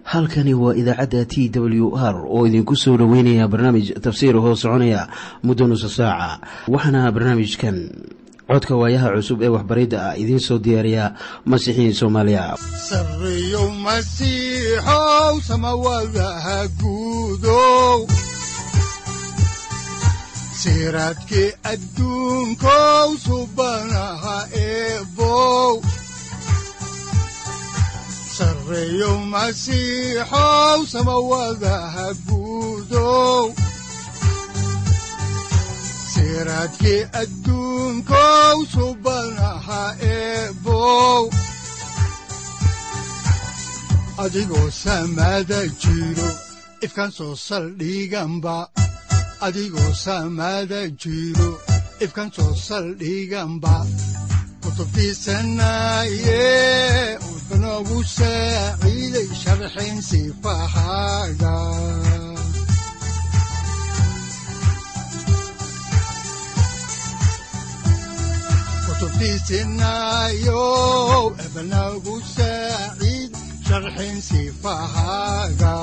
halkani waa idaacadda t w r oo idinku soo dhoweynaya barnaamij tafsiir hoo soconaya muddo nusa saaca waxaana barnaamijkan codka waayaha cusub ee waxbaridda ah idiin soo diyaariya masiixiin soomaaliya sareyow masiixow samawadaha guudow siraadkii adduunkow subanaha eebow sareyow masiixow samawadaha guudow siraadkii adduunkow subanaha eebow adigoo samada jiro ifkaan soo saldhiganba adigoo samada jiro ifkaan soo saldhiganba kutubtiisanaye udanogu saaciiday sharxin sifahaaga kutubtiisinayow ebanagu saaciid sharxin sifahaaga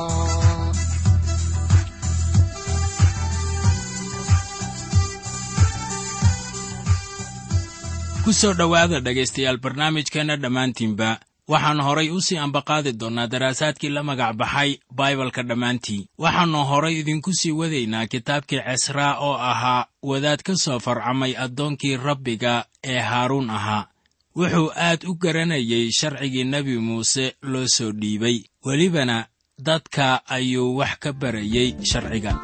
ku soo dhowaada dhegaystayaal barnaamijkeenna dhammaantiinba waxaan horay u sii ambaqaadi doonnaa daraasaadkii la magac baxay baibalka dhammaantii waxaannu horay idinku sii wadaynaa kitaabkii cesraa oo ahaa wadaad ka soo farcamay addoonkii rabbiga ee haaruun ahaa wuxuu aad u garanayay sharcigii nebi muuse loo soo dhiibay welibana dadka ayuu wax ka barayey sharciga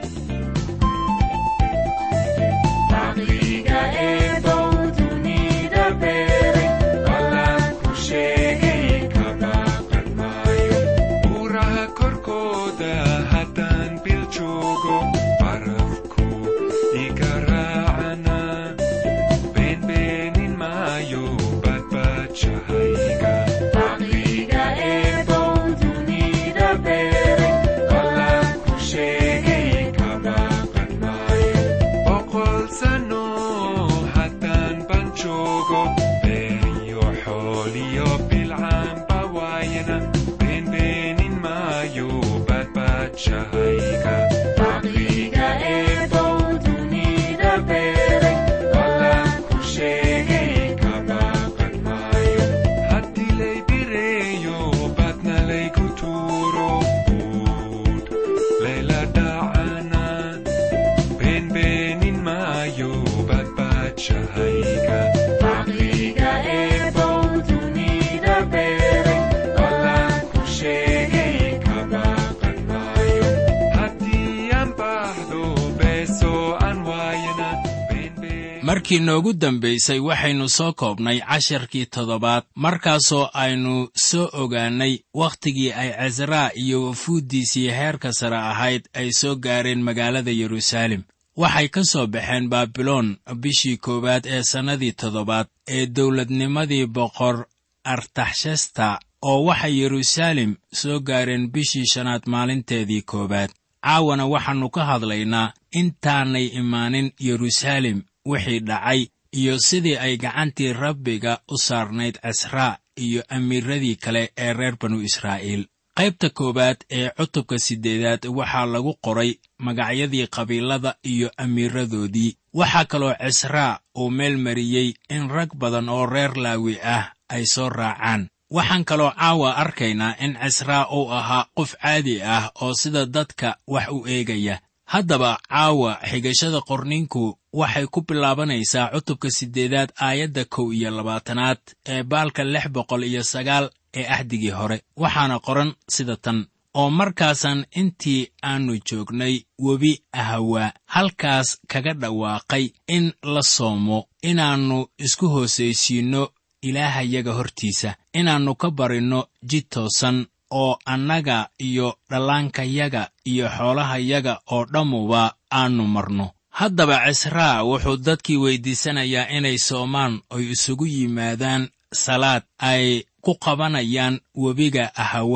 markii noogu dambaysay waxaynu soo koobnay casharkii toddobaad markaasoo aynu soo ogaannay wakhtigii ay cesraa iyo wafuuddiisii heerka sare ahayd ay soo gaareen magaalada yeruusaalem waxay ka soo baxeen baabiloon bishii koowaad ee sannadii toddobaad ee dowladnimadii boqor artaxshasta oo waxay yeruusaalem soo gaareen bishii shanaad maalinteedii koowaad caawana waxaannu ka hadlaynaa intaanay imaanin yeruusaalem wixii dhacay iyo sidii ay gacantii rabbiga u saarnayd casraa iyo amiiradii kale ee reer banu israa'iil qaybta koowaad ee cutubka siddeedaad waxaa lagu qoray magacyadii qabiilada iyo amiiradoodii waxaa kaloo cisraa uu meel mariyey in rag badan oo reer laawi ah ay soo raacaan waxaan kaloo caawa arkaynaa in cisraa uu ahaa qof caadi ah oo sida dadka wax u eegaya haddaba caawa xigashada qorninku waxay ku bilaabanaysaa cutubka siddeedaad aayadda kow iyo labaatanaad ee baalka lix boqol iyo sagaal ee ahdigii hore waxaana qoran sida tan oo markaasaan intii aannu joognay webi ahawaa halkaas kaga dhawaaqay in la soomo inaannu isku hoosaysiinno ilaahayaga hortiisa inaannu ka barinno jid toosan oo annaga iyo dhallaankayaga iyo xoolahayaga oo dhammuba aannu marno haddaba cisraa wuxuu dadkii weyddiisanayaa inay soomaan oy isugu yimaadaan salaad ay ku qabanayaan webiga ahawaa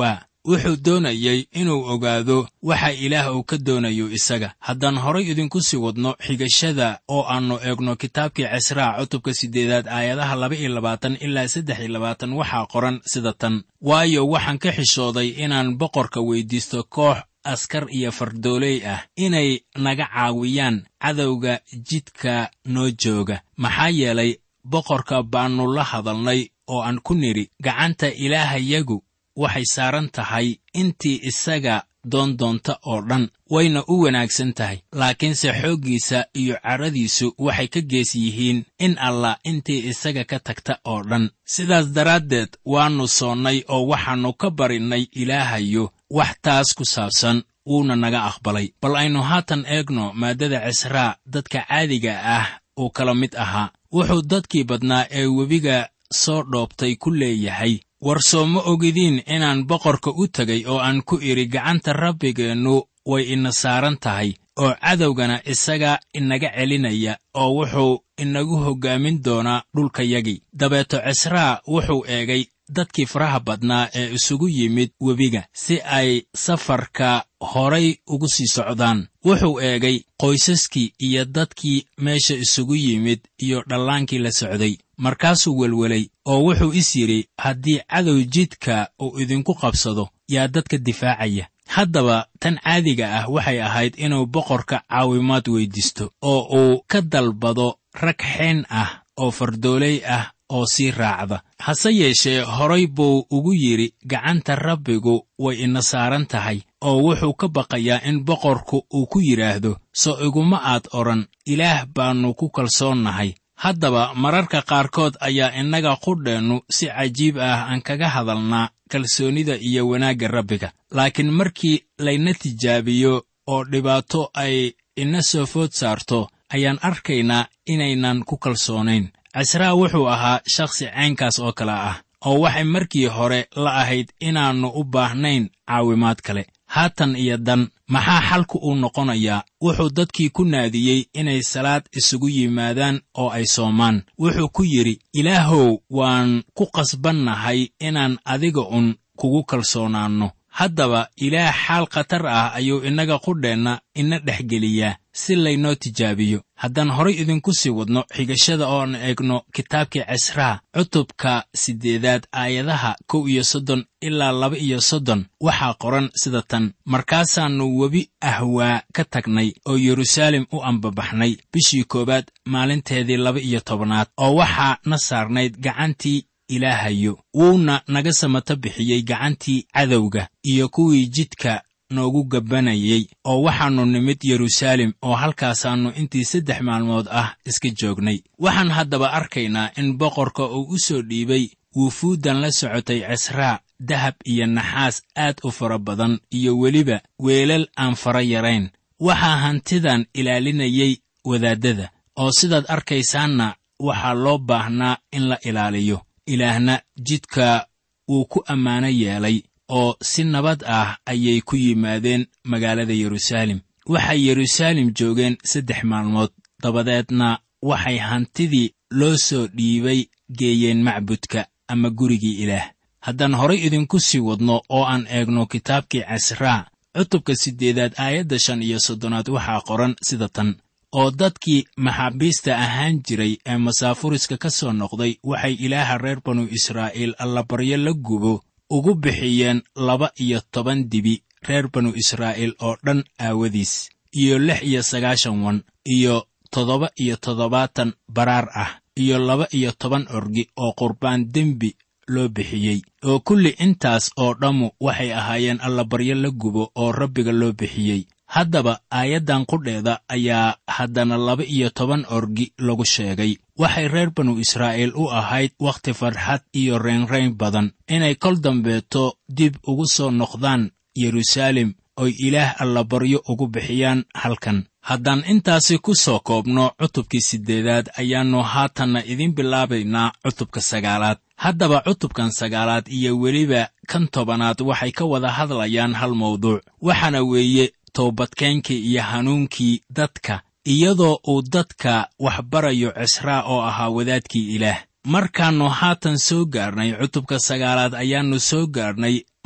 wuxuu doonayey inuu ogaado waxa ilaah uu ka doonayo isaga haddaan horay idinku sii wadno xigashada oo aannu eegno kitaabkii cisraa cutubka siddeedaad aayadaha laba iyo labaatan ilaa saddex iyo labaatan waxaa qoran sida tan waayo waxaan ka xishooday inaan boqorka weyddiisto koox askar iyo fardooley ah inay naga caawiyaan cadowga jidka noo jooga maxaa yeelay boqorka baannu la hadalnay oo aan ku nidhi gacanta ilaahayagu waxay saaran tahay intii isaga doondoonta oo dhan wayna u wanaagsan tahay laakiinse xooggiisa iyo cadhadiisu waxay ka gees yihiin in allah intii isaga ka tagta oo dhan sidaas daraaddeed waannu soonnay oo waxaannu ka barinnay ilaahayo wax taas ku saabsan wuuna naga aqbalay bal aynu haatan eegno maaddada cisraa dadka caadiga ah uu kala mid ahaa wuxuu dadkii badnaa ee webiga soo dhoobtay ku leeyahay war soo ma ogidiin inaan boqorka u tegay oo aan ku idhi gacanta rabbigeennu way ina saaran tahay oo cadowgana isaga inaga celinaya oo wuxuu inagu hoggaamin doonaa dhulkayagii dabeeto cisraa wuxuu eegay dadkii faraha badnaa ee isugu yimid webiga si ay safarka horay ugu sii socdaan wuxuu eegay qoysaskii iyo dadkii meesha isugu yimid iyo dhallaankii la socday markaasuu welwelay oo wuxuu is yidhi haddii cadow jidka uu idinku qabsado yaa dadka difaacaya haddaba tan caadiga ah waxay ahayd inuu boqorka caawimaad weyddiisto oo uu ka dalbado rag xeen ah oo fardooley ah oo sii raacda hase yeeshee horay buu ugu yidhi gacanta rabbigu way ina saaran tahay oo wuxuu ka baqayaa in boqorku uu ku yidhaahdo soo iguma aad odhan ilaah baannu ku kalsoonnahay haddaba mararka qaarkood ayaa innaga qudheennu si cajiib ah aan kaga hadalnaa kalsoonnida iyo wanaagga rabbiga laakiin markii layna tijaabiyo oo dhibaato ay ina soo food saarto ayaan arkaynaa inaynan ku kalsoonayn cisraa wuxuu ahaa shakhsi caynkaas oo kale ah oo waxay markii hore la ahayd inaannu u baahnayn caawimaad kale haatan iyo dan maxaa xalku uu noqonayaa wuxuu dadkii ku naadiyey inay salaad isugu yimaadaan oo ay soomaan wuxuu ku yidhi ilaahow waan ku qasbannahay inaan adiga un kugu kalsoonaanno haddaba ilaah xaal khatar ah ayuu innaga qudheenna ina dhexgeliyaa si laynoo tijaabiyo haddaan horay idinku sii wadno xigashada ooan eegno kitaabkii cisraa cutubka siddeedaad aayadaha kow iyo soddon ilaa laba iyo soddon waxaa qoran sida tan markaasaannu webi ahwaa ka tagnay oo yeruusaalem u ambabaxnay bishii koowaad maalinteedii laba iyo tobanaad oo waxaa na saarnayd gacantii ilaahayo wuuna naga samata bixiyey gacantii cadowga iyo kuwii jidka noogu gabbanayey oo waxaannu nimid yeruusaalem oo halkaasaannu intii saddex maalmood ah iska joognay waxaan haddaba arkaynaa in boqorka uu u soo dhiibay wuufuuddan la socotay cisraa dahab iyo naxaas aad u fara badan iyo weliba weelal aan fara yarayn waxaa hantidan ilaalinayey wadaaddada oo sidaad arkaysaanna waxaa loo baahnaa in la ilaaliyo ilaahna jidka wuu ku ammaano yeelay oo si nabad ah ayay ku yimaadeen magaalada yeruusaalem waxay yeruusaalem joogeen saddex maalmood dabadeedna waxay hantidii loo soo dhiibay geeyeen macbudka ama gurigii ilaah haddaan horay idinku sii wadno oo aan eegno kitaabkii cisraa cutubka siddeedaad aayadda shan iyo soddonaad waxaa qoran sida tan oo dadkii maxaabiista ahaan jiray ee masaafuriska ka soo noqday waxay ilaaha reer banu israa'iil allabaryo la gubo ugu bixiyeen laba iyo toban dibi reer banu israa'iil oo dhan aawadiis iyo lix iyo sagaashan wan iyo toddoba iyo toddobaatan baraar ah iyo laba iyo toban orgi oo qurbaan dembi loo bixiyey oo kulli intaas oo dhammu waxay ahaayeen allabaryo la gubo oo rabbiga loo bixiyey haddaba aayaddan qudheeda ayaa haddana laba iyo toban orgi lagu sheegay waxay reer banu israa'iil u ahayd wakhti farxad iyo reynrayn badan inay kol dambeeto dib ugu soo noqdaan yeruusaalem oy ilaah allabaryo ugu bixiyaan halkan haddaan intaasi ku soo koobno cutubkii siddeedaad ayaannu haatanna idiin bilaabaynaa cutubka sagaalaad haddaba cutubkan sagaalaad iyo weliba kan tobanaad waxay ka wada hadlayaan hal mawduuc waxaana weeye toobadkeenkii iyo hanuunkii dadka iyadoo uu dadka wax barayo cisraa oo ahaa wadaadkii ilaah markaannu haatan soo gaarnay cutubka sagaalaad ayaannu soo gaarnay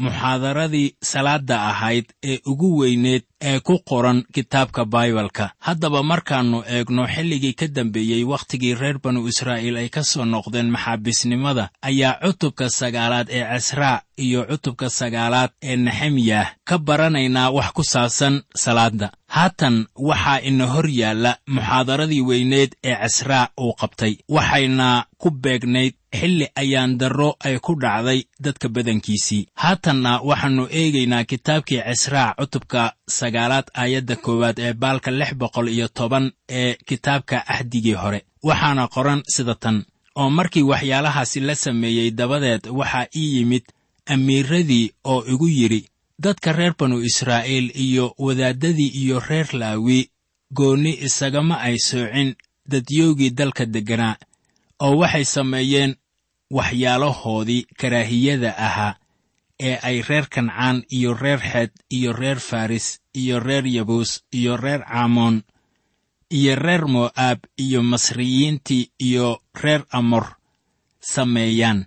muxaadaradii salaadda ahayd ee ugu weyneed ee ku qoran kitaabka baibalka haddaba markaannu eegno xilligii ka dambeeyey wakhtigii reer banu israa'iil ay ka soo noqdeen maxaabiisnimada ayaa cutubka sagaalaad ee casraa iyo cutubka sagaalaad ee nexemyah ka baranaynaa wax ku saabsan salaadda haatan waxaa ina hor yaalla muxaadaradii weyneed ee casraa uu qabtay waxayna ku beegnayd xilli ayaan darro ay ku dhacday dadka badankiisii haatanna waxaannu eegaynaa kitaabkii casraa cutubka sagaalaad aayadda koowaad ee baalka lix boqol iyo toban ee kitaabka axdigii hore waxaana qoran sida tan oo markii waxyaalahaasi la sameeyey dabadeed waxaa ii yimid amiiradii oo igu yidhi dadka reer banu israa'iil iyo wadaaddadii iyo reer laawi goonni isagama ay soocin dadyoogii dalka degganaa oo waxay sameeyeen waxyaalahoodii karaahiyada ahaa ee ay reer kancaan iyo reer xeed iyo reer faris iyo reer yabuus iyo reer caamoon iyo reer mo'aab iyo masriyiintii iyo reer amor sameeyaan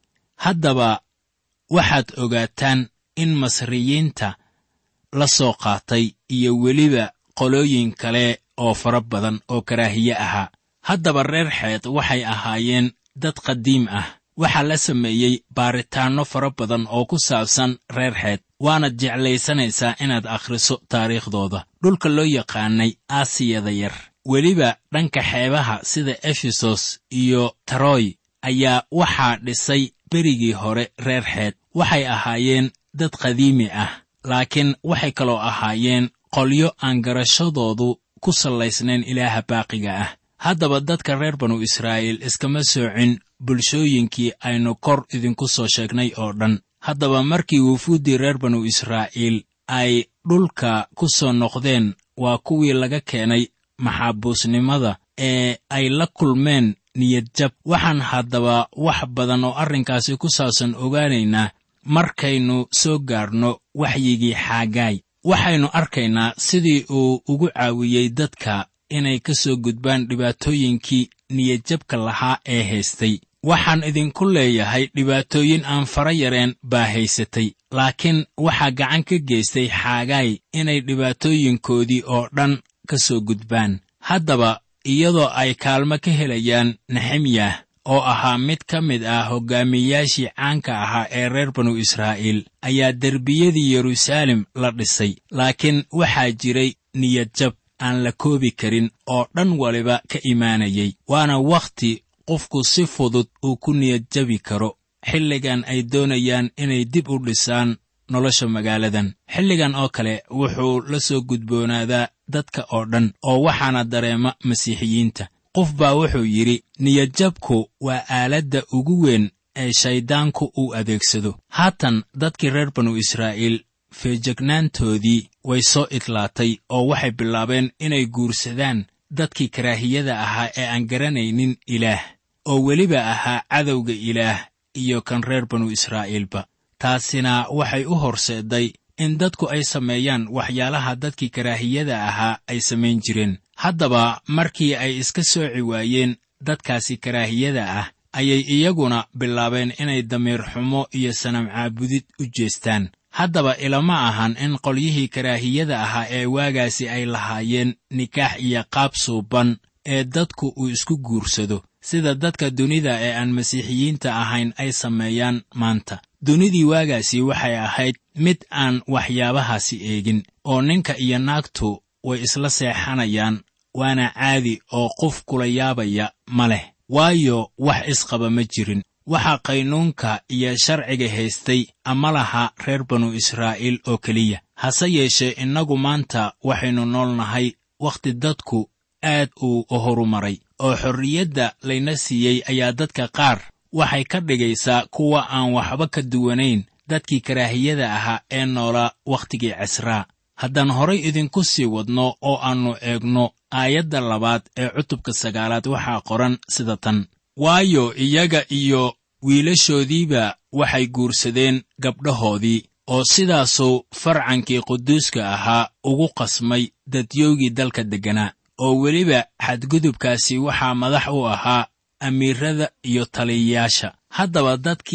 haddaba waxaad ogaataan in masriyiinta la soo qaatay iyo weliba qolooyin kale oo fara badan oo karaahiye ahaa haddaba reer xeed waxay ahaayeen dad qadiim ah waxaa la sameeyey baaritaanno fara badan oo ku saabsan reer xeed waanaad jeclaysanaysaa inaad akhriso taariikhdooda dhulka loo yaqaanay aasiyada yar weliba dhanka xeebaha sida efesos iyo taroy ayaa waxaa dhisay berigii hore reer xeed waxay ahaayeen dad qadiimi ah laakiin waxay kaloo ahaayeen qolyo aan garashadoodu ku sallaysnayn ilaaha baaqiga ah haddaba dadka reer banu israa'iil iskama soocin bulshooyinkii aynu kor idinku soo sheegnay oo dhan haddaba markii wufuuddii reer banu israa'iil ay dhulka ku soo noqdeen waa kuwii laga keenay maxaabuusnimada ee ay la kulmeen niyadjab waxaan haddaba wax badan oo arrinkaasi ku saabsan ogaanaynaa markaynu soo gaarno waxyigii xaagaay waxaynu arkaynaa sidii uu ugu caawiyey dadka inay ka soo gudbaan dhibaatooyinkii niyadjabka lahaa ee haystay waxaan idinku leeyahay dhibaatooyin aan fara yareen baa haysatay laakiin waxaa gacan ka geystay xaagaay inay dhibaatooyinkoodii oo dhan ka soo gudbaan haddaba iyadoo ay kaalmo ka helayaan nexemyah oo ahaa mid ka mid ah hoggaamiyeyaashii caanka ahaa ee reer banu israa'iil ayaa derbiyadii yeruusaalem la dhisay laakiin waxaa jiray niyadjab aan la koobi karin oo dhan waliba ka imaanayay waana wakhti qofku si fudud uu ku niyadjabi karo xilligan ay doonayaan inay dib u dhisaan nolosha magaaladan xilligan oo kale wuxuu la soo gudboonaadaa dadka oo dhan oo waxaana dareema masiixiyiinta qof baa wuxuu yidhi niyadjabku waa aaladda ugu weyn ee shayddaanku uu adeegsado haatan dadkii reer banu israa'iil feejegnaantoodii way soo idlaatay oo waxay bilaabeen inay guursadaan dadkii karaahiyada ahaa ee aan garanaynin ilaah oo weliba ahaa cadowga ilaah iyo kan reer banu israa'iilba taasina waxay u horseedday in dadku ay sameeyaan waxyaalaha dadkii karaahiyada ahaa ay samayn jireen haddaba markii ay iska sooci waayeen dadkaasi karaahiyada ah ayay iyaguna bilaabeen inay damiir xumo iyo sanam caabudid u jeestaan haddaba ilama ahan in qolyihii karaahiyada ahaa ee waagaasi ay lahaayeen nikaax iyo qaab suuban ee dadku uu isku guursado sida dadka dunida ee aan masiixiyiinta ahayn ay sameeyaan maanta dunidii waagaasi waxay ahayd mid aan waxyaabahaasi eegin oo ninka iyo naagtu way isla seexanayaan waana caadi oo qof kula yaabaya ma leh waayo wax isqaba ma jirin waxaa qaynuunka iyo sharciga haystay ama laha reer banu israa'iil oo keliya hase yeeshee innagu maanta waxaynu nool nahay wakhti dadku aad uu horumaray oo xorriyadda layna siiyey ayaa dadka qaar waxay ka dhigaysaa kuwa aan waxba ka duwanayn dadkii karaahiyada ahaa ee noolaa wakhtigii casraa haddaan horay idinku sii wadno oo aannu eegno aayadda labaad ee cutubka sagaalaad waxaa qoran sida tan waayo iyaga iyo wiilashoodiiba waxay guursadeen gabdhahoodii oo sidaasuu farcankii quduuska ahaa ugu qasmay dadyoogii dalka degganaa oo weliba xadgudubkaasi waxaa madax u ahaa amiirada iyo taliyayaasha haddaba dadkii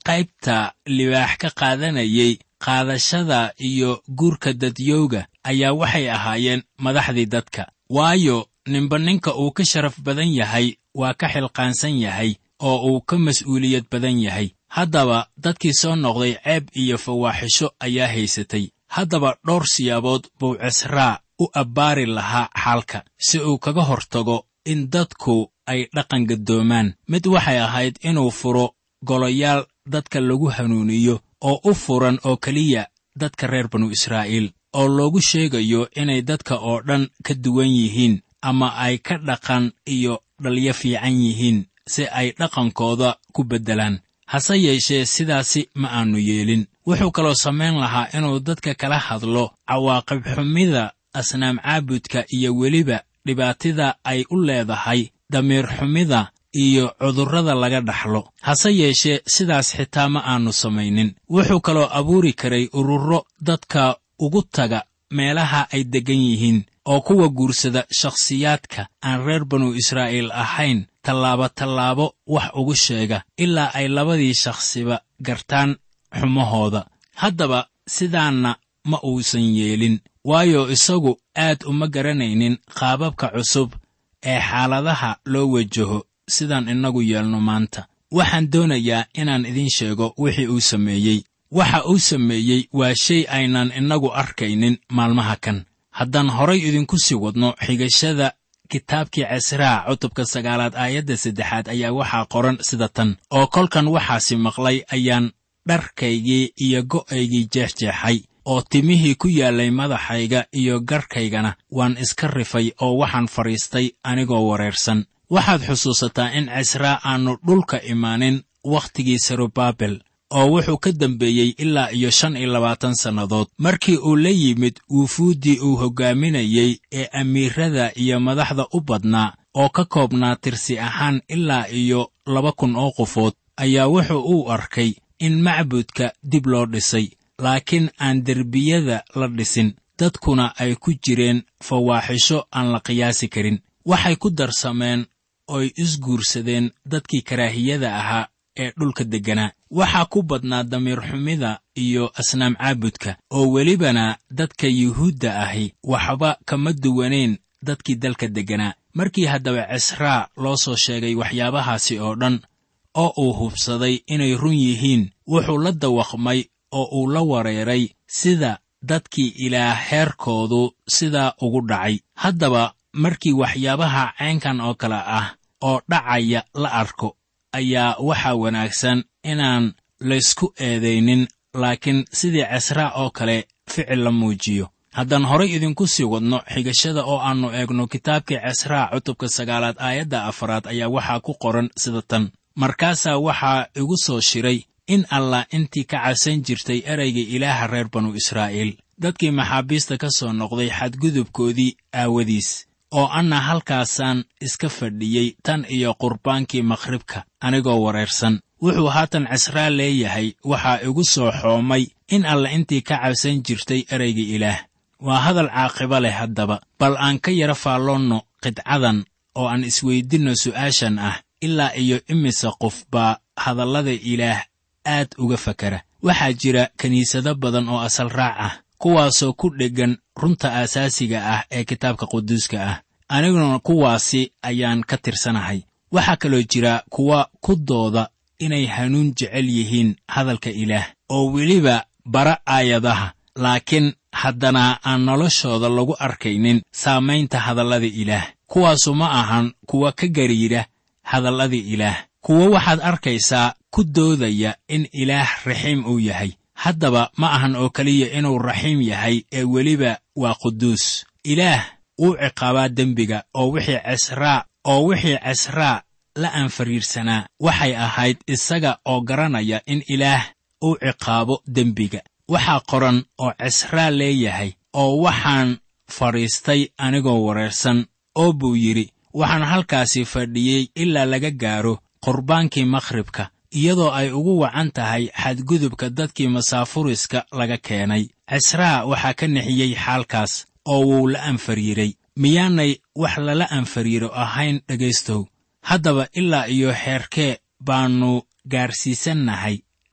qaybta libaax ka qaadanayay qaadashada iyo guurka dadyowga ayaa waxay ahaayeen madaxdii dadka waayo ninba ninka uu ka sharaf badan yahay waa ka xilqaansan yahay oo uu ka mas'uuliyad badan yahay haddaba dadkii soo noqday ceeb iyo fawaaxisho ayaa haysatay haddaba dhowr siyaabood buu cisraa u abbaari lahaa xaalka si uu kaga hortago in dadku ay dhaqan gaddoomaan mid waxay ahayd inuu furo goloyaal dadka lagu hanuuniyo oo u furan oo keliya dadka reer banu israa'iil oo loogu sheegayo inay dadka oo dhan ka duwan yihiin ama ay ka dhaqan iyo dhalyo fiican yihiin si ay dhaqankooda ku beddelaan hase yeeshee sidaasi ma aannu yeelin wuxuu kaloo samayn lahaa inuu dadka kala hadlo cawaaqib xumida asnaam caabudka iyo weliba dhibaatida ay u leedahay damiir xumida iyo cudurrada laga dhaxlo hase yeeshee sidaas xitaa ma aannu samaynin wuxuu kaloo abuuri karay ururo dadka ugu taga meelaha ay deggan yihiin oo kuwa guursada shakhsiyaadka aan reer banu israa'iil ahayn tallaabo tallaabo wax ugu sheega ilaa ay labadii shakhsiba gartaan xumahooda haddaba sidaanna ma uusan yeelin waayo isagu aad uma garanaynin qaababka cusub ee xaaladaha loo wajaho sidaan innagu yeelno maanta waxaan doonayaa inaan idiin sheego wixii uu sameeyey waxa uu sameeyey waa shay aynaan innagu arkaynin maalmaha kan haddaan horay idinku sii wadno xigashada kitaabkii casraa cutubka sagaalaad aayadda saddexaad ayaa waxaa qoran sida tan oo kolkan waxaasi maqlay ayaan dharkaygii iyo go'aygii jeexjeexay oo timihii ku yaallay madaxayga iyo garhkaygana waan iska rifay oo waxaan fadhiistay anigoo wareersan waxaad xusuusataa in cisraa aannu dhulka imaanin wakhtigii serubaabel oo wuxuu ka dambeeyey ilaa iyo shan iyo labaatan sannadood markii uu la yimid wufuuddii uu hoggaaminayey ee amiirada iyo madaxda u badnaa oo ka koobnaa tirsi ahaan ilaa iyo laba kun oo qofood ayaa wuxuu u arkay in macbudka dib loo dhisay laakiin aan derbiyada la dhisin dadkuna ay ku jireen fawaaxisho aan la qiyaasi karin waxay ku darsameen oy isguursadeen dadkii karaahiyada ahaa ee dhulka degganaa waxaa ku badnaa damiir xumida iyo asnaam caabudka oo welibana dadka yuhuudda ahi waxba kama duwanayn dadkii dalka degganaa markii haddaba cisraa loo soo sheegay waxyaabahaasi oo dhan oo uu hubsaday inay run yihiin wuxuu la dawaqmay oo uu la wareeray sida dadkii ilaah heerkoodu sidaa ugu dhacay haddaba markii waxyaabaha caynkan oo kale ah oo dhacaya la arko ayaa waxaa wanaagsan inaan laysku eedaynin laakiin sidii cisraa oo kale ficil la muujiyo haddaan horay idinku sii wadno xigashada oo aannu eegno kitaabkii cisraa cutubka sagaalaad aayadda afaraad ayaa waxaa ku qoran sida tan markaasaa waxaa igu soo shiray in allah intii ka cabsan jirtay erayga ilaaha reer banu israa'iil dadkii maxaabiista ka soo noqday xadgudubkoodii aawadiis oo anna halkaasaan iska fadhiyey tan iyo qurbaankii makhribka anigoo wareersan wuxuu haatan cisraa leeyahay waxaa igu soo xoomay in alla intii ka cabsan jirtay erayga ilaah waa hadal caaqiba leh haddaba bal aan ka yara faalloonno qidcadan oo aan isweydinno su'aashan ah ilaa iyo imise qof baa hadallada ilaah aad uga fakara waxaa jira kiniisado badan oo asal raac ah kuwaasoo ku dheggan runta aasaasiga ah ee kitaabka quduuska ah aniguna kuwaasi ayaan ka tirsanahay waxaa kaloo jira kuwa ku dooda inay hanuun jecel yihiin hadalka ilaah oo weliba bara aayadaha laakiin haddana aan noloshooda lagu arkaynin saamaynta hadallada ilaah kuwaasu ma ahan kuwa ka gariira hadallada ilaah kuwo waxaad arkaysaa ku doodaya in ilaah raxiim uu yahay haddaba ma ahan oo keliya inuu raxiim yahay ee weliba waa quduus ilaah wuu ciqaabaa dembiga oo wixii cisraa oo wixii cisraa la anfariirsanaa waxay ahayd isaga oo garanaya in ilaah uu ciqaabo dembiga waxaa qoran oo cisraa leeyahay oo waxaan fadhiistay anigoo wareersan oo buu yidhi waxaan halkaasi fadhiyey ilaa laga gaaro qurbaankii makhribka iyadoo ay ugu wacan tahay xadgudubka dadkii masaafuriska laga keenay cisraa waxaa ka nixiyey xaalkaas oo wuu la anfariiray miyaanay wax lala anfariiro ahayn dhegaystow haddaba ilaa iyo xeerkee baannu gaarsiisannahay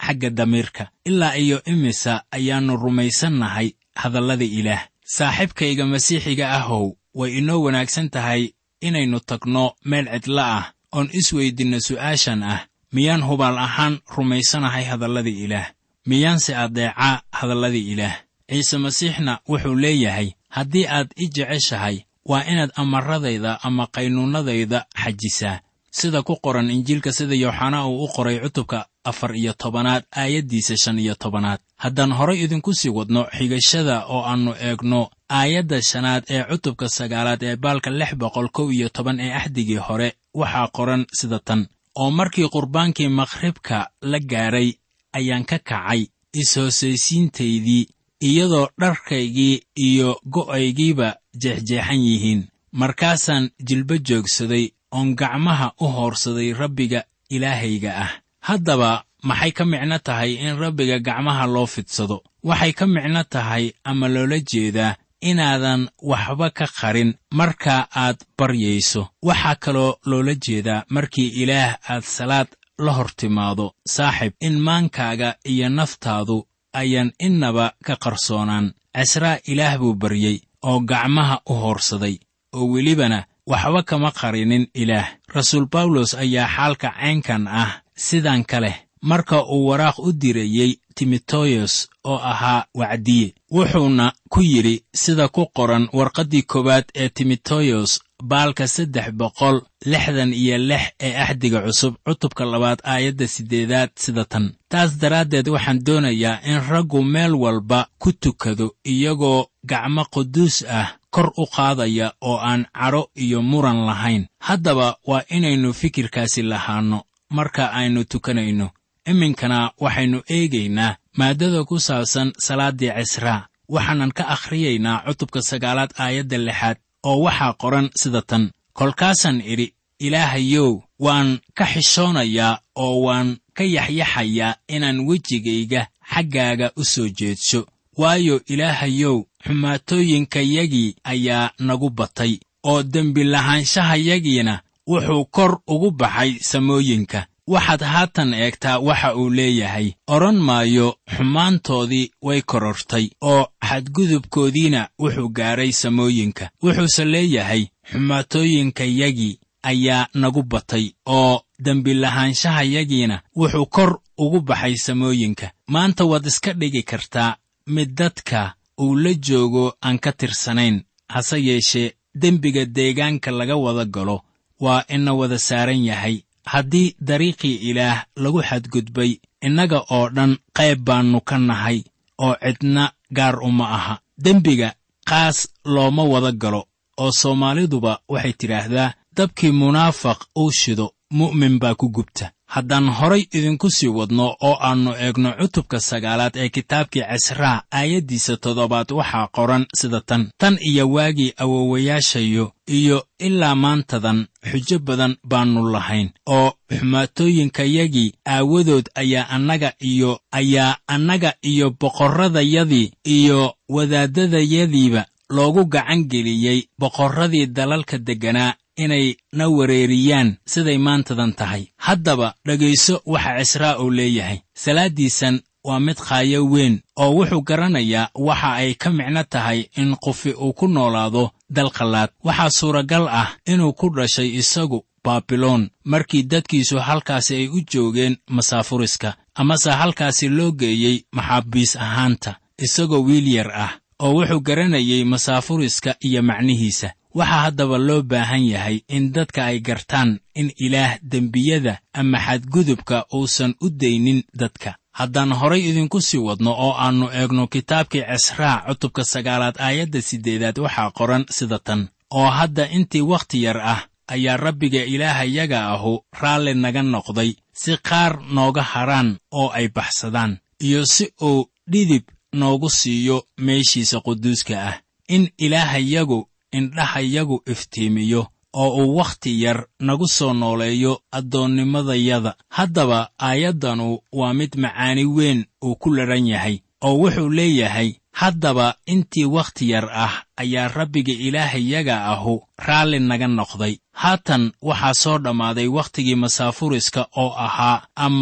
xagga damiirka ilaa iyo imisa ayaannu rumaysannahay hadallada ilaah saaxiibkayga masiixiga ahow way inoo wanaagsan tahay inaynu tagno meel cidla ah oon isweydinno su'aashan ah miyaan hubaal ahaan rumaysanahay hadallada ilaah miyaanse adeecaa hadallada ilaah ciise masiixna wuxuu leeyahay haddii aad i jeceshahay waa inaad amaradayda ama qaynuunnadayda xajisaa sida ku qoran injiilka sida yooxanaa uu u qoray cutubka afar iyo tobanaad aayaddiisa shan iyo tobanaad haddaan horay idinku sii wadno xigashada oo aannu eegno aayadda shanaad ee cutubka sagaalaad ee baalka lix boqol kow iyo toban ee axdigii hore waxaa qoran sida tan oo markii qurbaankii makhribka la gaadhay ayaan ka kacay is-hoosaysiintaydii iyadoo dharkaygii iyo go'aygiiba jeexjeexan yihiin markaasaan jilba joogsaday oon gacmaha u hoorsaday rabbiga ilaahayga ah haddaba maxay ka micno tahay in rabbiga gacmaha loo fidsado waxay ka micno tahay ama loola jeedaa inaadan waxba ka qarin marka aad baryayso waxaa kaloo loola jeedaa markii ilaah aad salaad la hor timaado saaxib in maankaaga iyo naftaadu ayaan innaba ka qarsoonaan casraa ilaah buu baryey oo gacmaha u hoorsaday oo welibana waxba kama qarinin ilaah rasuul bawlos ayaa xaalka caynkan ah sidan ka leh marka uu waraaq u dirayey timoteyos oo ahaa wacdiye wuxuuna ku yidhi sida ku qoran warqaddii koowaad ee timoteyos baalka saddex boqol lixdan iyo lix ee axdiga cusub cutubka labaad aayadda siddeedaad sida tan taas daraaddeed waxaan doonayaa in raggu meel walba ku tukado iyagoo gacmo quduus ah kor u qaadaya oo aan cadho iyo muran lahayn haddaba waa inaynu fikirkaasi lahaanno marka aynu tukanayno iminkana waxaynu eegaynaa maaddada ku saabsan salaaddii cisraa waxaanan ka akhriyaynaa cutubka sagaalaad aayadda lixaad oo waxaa qoran sida tan kolkaasaan idhi ilaahayow waan ka xishoonayaa oo waan ka yaxyaxayaa inaan wejigayga xaggaaga u soo jeedsho waayo ilaahayow xumaatooyinkayagii ayaa nagu batay oo dembi lahaanshahayagiina wuxuu kor ugu baxay samooyinka waxaad haatan eegtaa waxa uu leeyahay odhan maayo xumaantoodii way korortay oo xadgudubkoodiina wuxuu gaadhay samooyinka wuxuuse leeyahay xumaatooyinkayagii ayaa nagu batay oo dembilahaanshahayagiina wuxuu kor ugu baxay samooyinka maanta waad iska dhigi kartaa mid dadka uu la joogo aan ka tirsanayn hase yeeshee dembiga deegaanka laga wada galo waa ina wada saaran yahay haddii dariiqii ilaah lagu xadgudbay innaga oo dhan qayb baannu ka nahay oo cidna gaar uma aha dembiga qaas looma wada galo oo soomaaliduba waxay tidhaahdaa dabkii munaafaq uu shido mu'min baa ku gubta haddaan horay idinku sii wadno oo aannu eegno cutubka sagaalaad ee kitaabkii cisraa aayaddiisa toddobaad waxaa qoran sida tan tan iyo waagii awowayaashayo iyo ilaa maantadan xujo badan baannu lahayn oo xumaatooyinkayagii aawadood ayaa annaga iyo ayaa annaga iyo boqorradayadii iyo wadaaddadayadiiba loogu gacan geliyey boqorradii dalalka degganaa inay na wareeriyaan siday maantadan tahay haddaba dhegayso waxa cisraa uu leeyahay salaaddiisan waa mid khaayo weyn oo wuxuu garanayaa waxa ay ka micno tahay in qofi uu ku noolaado dalqallaad waxaa suuragal ah inuu ku dhashay isagu baabiloon markii dadkiisu halkaasi ay u joogeen masaafuriska amase halkaasi loo geeyey maxaabiis ahaanta isagoo wiil yar ah oo wuxuu garanayey masaafuriska iyo macnihiisa waxaa haddaba loo baahan yahay in dadka ay gartaan in ilaah dembiyada ama xadgudubka uusan u daynin dadka haddaan horay idinku sii wadno oo aannu eegno kitaabkii cisraa cutubka sagaalaad aayadda siddeedaad waxaa qoran sida tan oo hadda intii wakhti yar ah ayaa rabbiga ilaahayaga ahu raalli naga noqday si qaar nooga haraan oo ay baxsadaan iyo si uu dhidib noogu siiyo meeshiisa quduuska ah in ilaahayagu indhahayagu iftiimiyo oo uu wakhti yar nagu soo nooleeyo addoonnimadayada haddaba aayaddanu waa mid macaani weyn uu ku ladhan yahay oo wuxuu leeyahay haddaba intii wakhti yar ah ayaa rabbiga ilaahayaga ahu raalli naga noqday haatan waxaa soo dhammaaday wakhtigii masaafuriska oo ahaa ama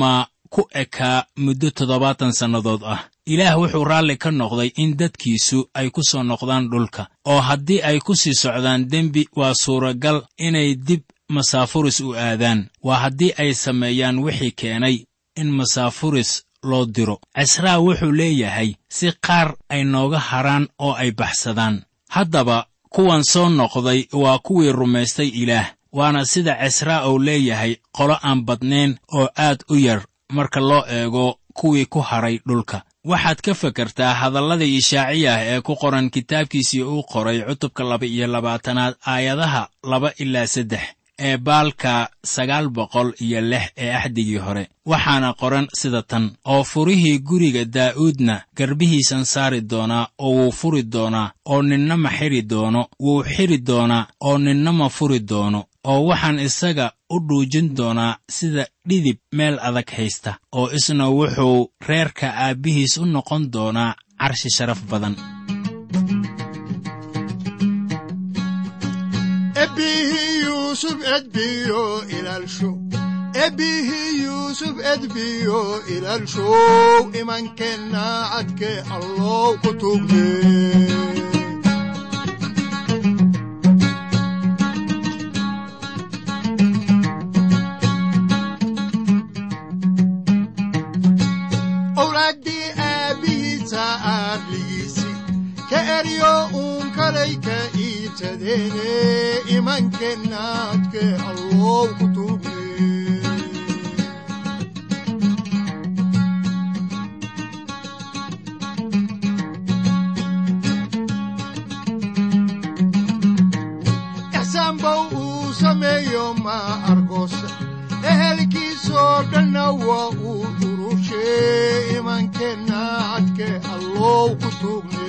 ku ekaa muddo toddobaatan sannadood ah ilaah wuxuu raalli ka noqday in dadkiisu ay ku soo noqdaan dhulka oo haddii ay ku sii socdaan dembi waa suuragal inay dib masaafuris u aadaan waa haddii ay sameeyaan wixii keenay in masaafuris loo diro cisraa wuxuu leeyahay si qaar ay nooga haraan oo ay baxsadaan haddaba kuwan soo noqday waa kuwii rumaystay ilaah waana sida cisraa uu leeyahay qolo aan badnayn oo aad u yar marka loo eego kuwii ku hadhay dhulka waxaad ka fekertaa hadallada ishaaciyah ee ku qoran kitaabkiisii uu qoray cutubka laba iyo labaatanaad aayadaha laba ilaa saddex ee baalka sagaal boqol iyo lix ee axdigii hore waxaana qoran sida tan oo furihii guriga daa'uudna garbihiisan saari doonaa oo wuu furi doonaa oo ninna ma xidhi doono wuu xidhi doonaa oo ninna ma furi doono oo waxaan isaga u dhuujin doonaa sida dhidib meel adag haysta oo isna wuxuu reerka aabbihiis u noqon doonaa carshi sharaf badan ebbihii yuusuf edbiyo ilaalsho ebbihii yuusuf edbiyo ilaalshow imankeenna cadke allow ku tugde owlaaddii aabbihiisa aarligiisi ka eryo uun kalay ka iibsadeene imankeennaadke allow ku tuugne ixsaanbow uu sameeyo ma argoosa ehelkiisoo dhanna waa uu urushe imankeenna cadke allow ku tuugne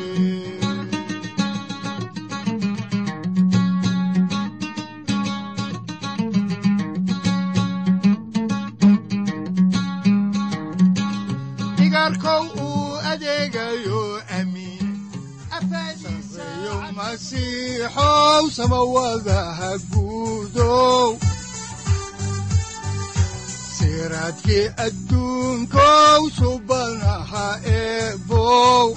digaarkow uu adeegayo amiin afadiisayo masiixow samawadaha guudow siraadkii adduunkow subanaha eebow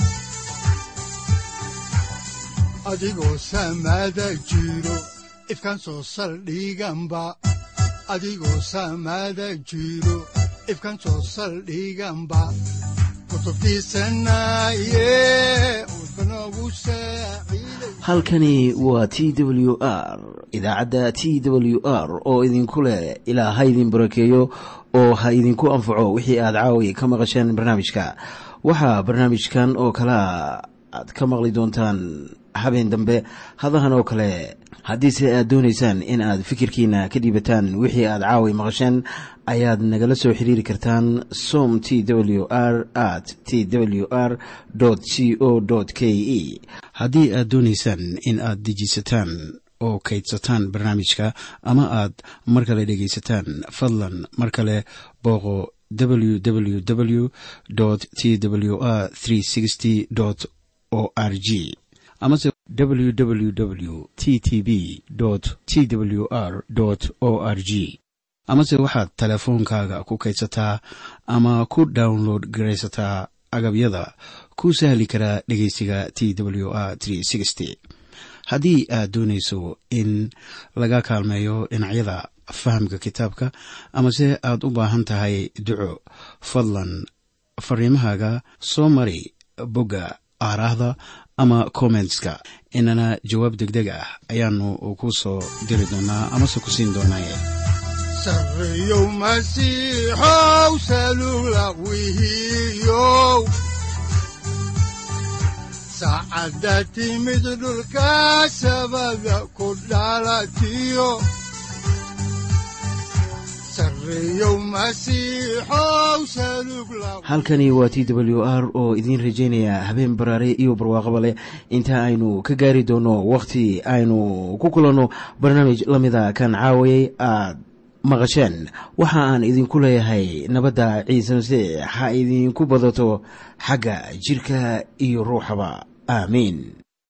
adigoo samada jiro ifkan soo saldhiganba adigoo samada jiro ifkan soo saldhiganba kutubtiisanaye udbanogu saaciiday halkani waa t w r idaacadda t w r oo idinku leh ilaa ha idin barakeeyo oo ha idinku anfaco wixii aad caawi ka maqasheen barnaamijka waxaa barnaamijkan oo kalea aad ka maqli doontaan habeen dambe hadahan oo kale haddiise aad doonaysaan in aad fikirkiina ka dhiibataan wixii aad caawi maqasheen ayaad nagala soo xiriiri kartaan som t w r at t w r c o k e haddii aad doonaysaan in aad dejiisataan oo kaydsataan barnaamijka ama aad mar kale dhegaysataan fadlan mar kale booqo www t w r o r g amase www t t b t w r o r g amase waxaad teleefoonkaaga ku kaydsataa ama ku download garaysataa agabyada ku sahli karaa dhegeysiga t w r haddii aad doonayso in laga kaalmeeyo dhinacyada fahamka kitaabka amase aad u baahan tahay duco fadlan fariimahaaga soo mari bogga aaraahda ama kommentska inana jawaab degdeg ah ayaanu ku soo diri doonaa amase ku siin doonaaye sarreyow masiixow salula wihiyow saacadda timid dhulka sabada ku dhalatiyo sarreyow masiixow salug la halkani waa t w r oo idiin rajaynaya habeen baraare iyo barwaaqaba leh inta aynu ka gaari doono wakhti aynu ku kulanno barnaamij la mida kan caawayay aad maqasheen waxa aan idinku leeyahay nabadda ciise masiix ha idinku badato xagga jidhka iyo ruuxaba aamiin